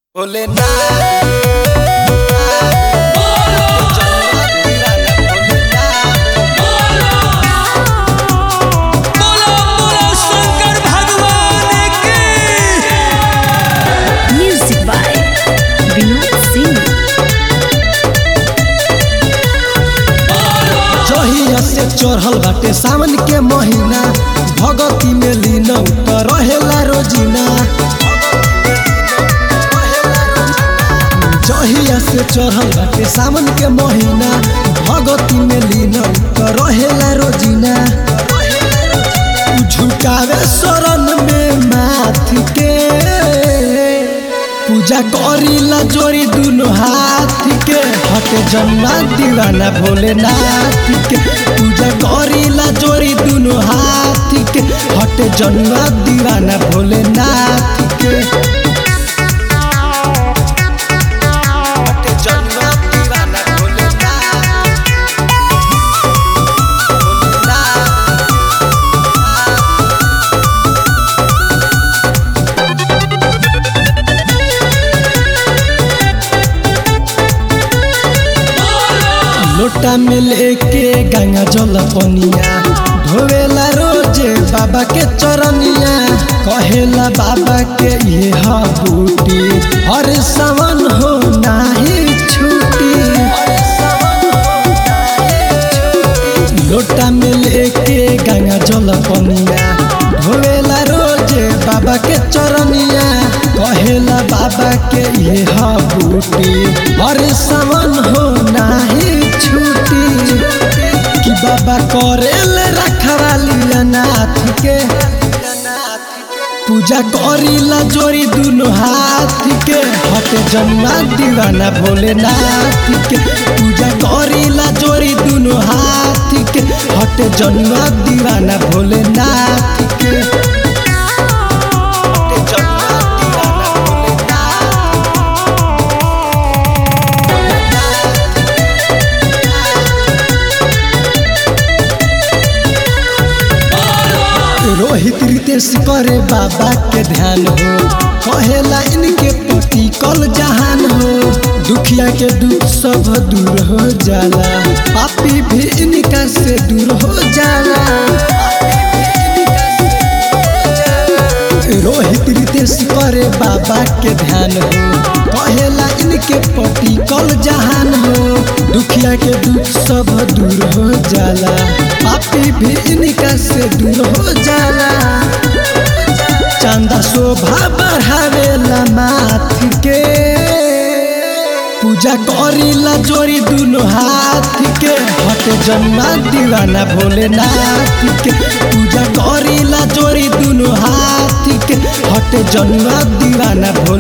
बोलो बोलो शंकर भगवान की Music by Vinod Singh. जहिया से चढ़ल बाटे सावन के महीना भगती में लीन उतर रहेला रोजीना जहिया से चढ़ल बाटे सावन के महीना भगती में लीन उतर रहेला रोजीना उ झुकावे शरण में माथ के पूजा करीला जोड़ी दुनो हाथ के हटे जन्मा दीवाना भोलेनाथ के पूजा करीला जोड़ी दुनो हाथ के हटे जन्मा दीवाना भोलेनाथ के हटे जन्मा दीवाना भोलेनाथ भोलेनाथ लोटा में लेके गंगा जल पनिया धोवेला रोजे बाबा के चरनिया कहेला बाबा के ये हा बूटी हर सवन हो नाही छूटी लोटा में लेके गंगा जल पनिया धोवेला रोजे बाबा के चरनिया कहेला बाबा के ये हा बूटी हर सवन हो नाही छूटी कि बाबा करेल रखवाली नाथ के पूजा करीला जोड़ी दुनो हाथ के हट जन्मा दीवाना भोलेनाथ के पूजा करीला जोड़ी दुनो हाथ के हट जन्मा दीवाना भोलेनाथ के हट जन्मा दीवाना भोलेनाथ रोहित रितेश करे बाबा के ध्यान हो कहेला इनके पति कल जहान हो दुखिया के दुख सब दूर हो जाला पापी भी इनका से दूर हो जाला रोहित रितेश करे बाबा के ध्यान हो कहेला इनके पति कल जहान हो दुखिया के दुख सब दूर हो जाला पापी भी इनका से दूर हो जाला चंदा शोभा बढ़ावेला माथ के पूजा करीला जोड़ी दुनो हाथ के हट जन्मा दीवाना भोलेनाथ के पूजा करीला जोड़ी दुनो हाथ के हट जन्मा दीवाना भोले